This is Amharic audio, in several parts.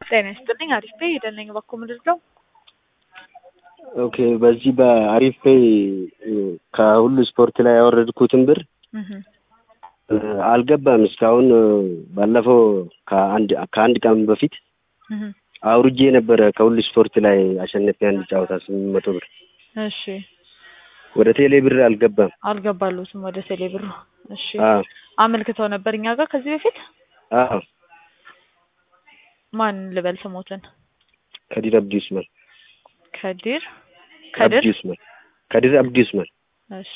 ጤና ይስጥልኝ። አሪፍ ነኝ። የደነኝ በኩ ምድር ነው። ኦኬ በዚህ በአሪፍ ፔይ ከሁሉ ስፖርት ላይ ያወረድኩትን ብር አልገባም እስካሁን። ባለፈው ከአንድ ከአንድ ቀን በፊት አውርጄ ነበረ ከሁሉ ስፖርት ላይ አሸነፊ አንድ ጨዋታ ስምንት መቶ ብር እሺ ወደ ቴሌ ብር አልገባም። አልገባሉትም ወደ ቴሌ ብሩ። እሺ አዎ አመልክተው ነበር እኛ ጋር ከዚህ በፊት አዎ ማን ልበል ስሞትን? ከዲር አብዲ ኡስማን ከዲር ከድር አብዲ ኡስማን ከዲር አብዲ ኡስማን እሺ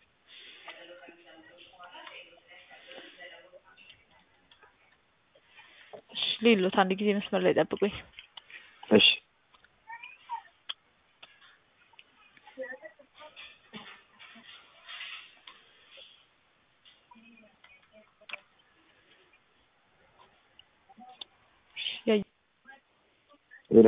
እሺ ሌሎት አንድ ጊዜ መስመር ላይ ጠብቁኝ። እሺ ያ- ሄሎ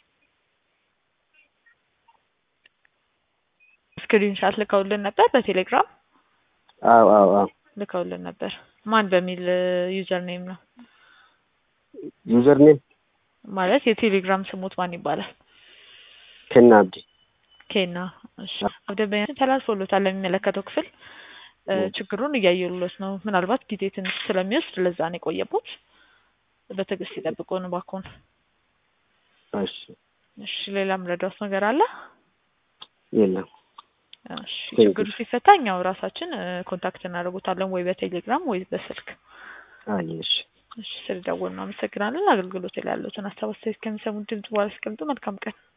ስክሪን ሻት ልከውልን ነበር በቴሌግራም አዎ አዎ አዎ ልከውልን ነበር። ማን በሚል ዩዘር ኔም ነው ዩዘር ኔም ማለት የቴሌግራም ስሙት ማን ይባላል? ከና አብዲ ኬና እሺ አብደበኛ ተላልፎሎታል ለሚመለከተው ክፍል እ ችግሩን እያየሉለት ነው። ምናልባት ጊዜ ትንሽ ስለሚወስድ ለዛ ነው የቆየቦት። በትዕግስት ይጠብቁን እባክዎን። እሺ እሺ ሌላ ምረዳውስ ነገር አለ? የለም እሺ Thank you. ችግሩ ሲፈታ እኛው ራሳችን እ ኮንታክት እናደርጉታለን ወይ በቴሌግራም ወይ በስልክ። አይ እሺ እሺ ስለደወልን ነው አመሰግናለን። አገልግሎት ላይ ያሉትን ሀሳብ አስተያየት ከሚሰሙት ድምጽ በኋላ ሲቀምጡ መልካም ቀን